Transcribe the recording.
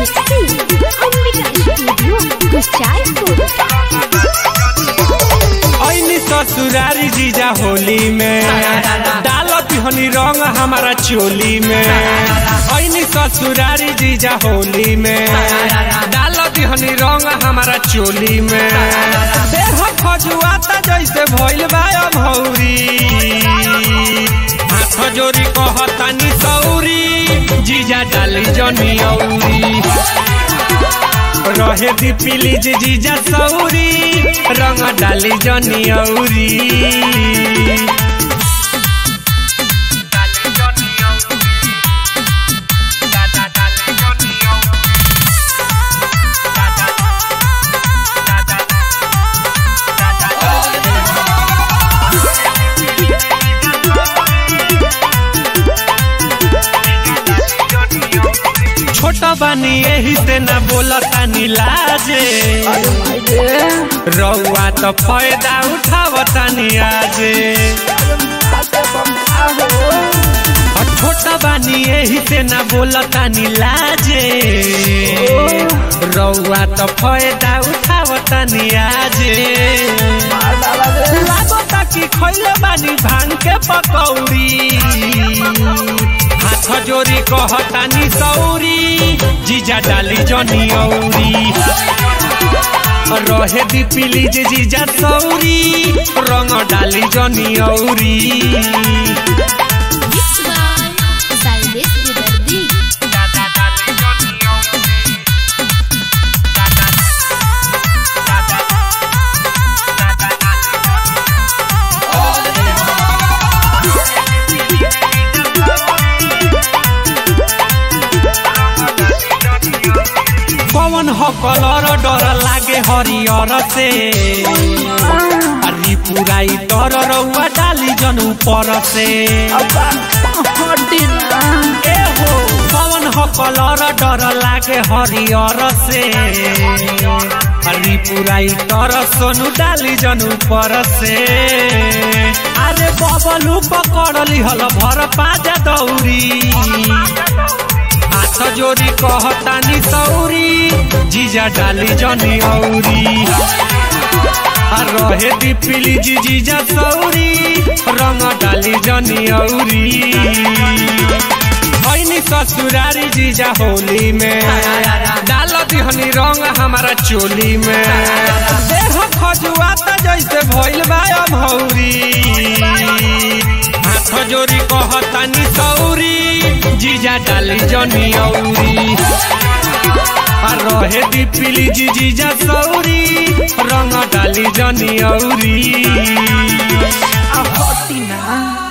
mixing Ambika studio Kuchaipur ऐनी ससुरारी जीजा होली में डालत हनी रंग हमारा चोली में ऐनी ससुरारी जीजा होली में डालत हनी रंग हमारा चोली में देह खजुआता जैसे भइल बा भौरी हाथ जोरी कहतानी सौरी जीजा डाली जनी औरी रहे दी प्लीज जीजा सौरी रंग डाली जनी औरी छोटा बानी यही से न बोलतानी लाजे रउआ तो फायदा उठावतानी आजे और छोटा बानी यही से न बोलतानी लाजे रउआ तो फायदा उठावतानी आजे लागता कि खैले बानी भांग के पकौड़ी हाथ जोरी कहतानी सौरी जीजा डाली जनी औरी रहे दी प्लीज जीजा सौरी रंग डाली जनी औरी मिक्स बाय साइलेश विदर्दी पवन हो कलर डर लागे हरियर से हरी पुराई तर रउआ डाली जन ऊपर से ए हो पवन हो कलर डर लागे हरियर से हरी पुराई तर सोनू डाली जन ऊपर से अरे बबलू पकड़ली हल भर पाजा दौरी हाथ जोरी कहतानी सौरी जीजा डाली जनी औरी आ रहे दी प्लीज जीजा सौरी रंग डाली जनी औरी ऐनी ससुरारी जीजा होली में डालत हनी रंग हमारा चोली में देह खजुआता जैसे भइल बा भौरी हाथ जोरी कहतानी सौरी जीजा डाली जनी औरी आ रहे दी प्लीज जीजा सौरी रंग डाली जनी औरी आ हटी ना